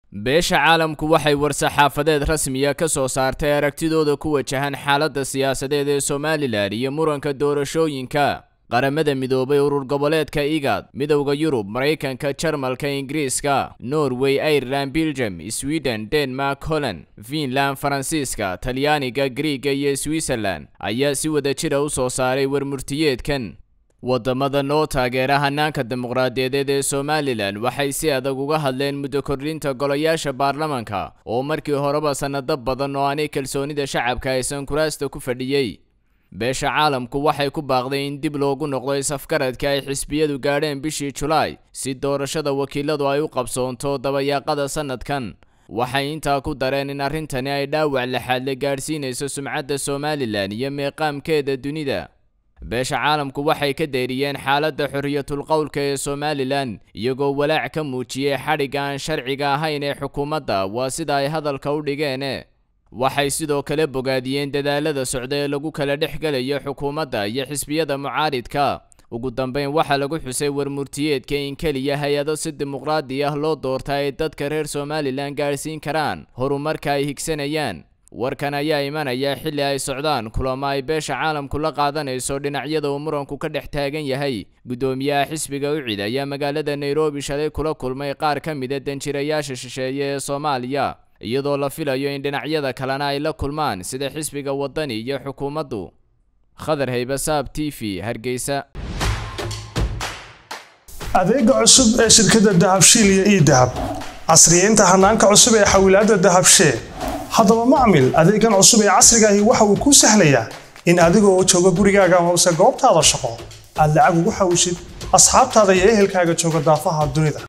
beesha caalamku waxay war-saxaafadeed rasmiya ka soo saartay aragtidooda ku wajahan xaaladda siyaasadeed ee somalilan iyo muranka doorashooyinka qaramada midoobay urur goboleedka igad midowda yurub maraykanka jarmalka ingiriiska norway ireland belgium sweden denmark holland fiinland faransiiska talyaaniga griiga iyo switzerland ayaa si wada jira u soo saaray warmurtiyeedkan wadamada noo taageera hanaanka dimuqraadiyadeed ee somalilan waxay si adag uga hadleen muddo kordhinta golayaasha baarlamanka oo markii horeba sannado badan oo aanay kalsoonida shacabka aysan kuraasta ku fadhiyey beesha caalamku waxay ku baaqday in dib loogu noqdo is-afgaradka ay xisbiyadu gaadheen bishii julaay si doorashada wakiiladu ay u qabsoonto dabayaaqada sannadkan waxay intaa ku dareen in arrintani ay dhaawac laxaadle gaadhsiinayso sumcadda somalilan iyo meeqaamkeeda dunida beesha caalamku waxay ka deeriyeen xaaladda xorriyatul qowlka ee somalilan iyagoo walaac ka muujiyey xadhigga aan sharciga ahayn ee xukuumadda waa sida ay hadalka u dhigeene waxay sidoo kale bogaadiyeen dadaalada socda ee lagu kala dhex gelayo xukuumadda iyo xisbiyada mucaaridka ugu dambeyn waxaa lagu xusay warmurtiyeedka in keliya hay-ado si dimuqraadi ah loo doorta ay dadka reer somalilan gaadhsiin karaan horumarka ay higsanayaan warkan ayaa imanaya xilli ay socdaan kulamo ay beesha caalamku la qaadanayso dhinacyada uu muranku ka dhex taagan yahay guddoomiyaha xisbiga ucid ayaa magaalada nairobi shalay kula kulmay qaar ka mida danjirayaasha shisheeye ee soomaaliya iyadoo la filayo in dhinacyada kalena ay la kulmaan sida xisbiga wadani iyo xukuumaddu khadar haybasaab t v hargeysa adeega cusub ee shirkadda dahabshiil iyo ii dahab casriyeynta hanaanka cusub ee xawilaadda dahabshee haddaba macmil adeegan cusub ee casriga ahi waxa uu kuu sahlayaa in adigoo jooga gurigaaga amase goobtaada shaqo aad lacag ugu xawishid asxaabtaada iyo ehelkaaga jooga daafaha dunida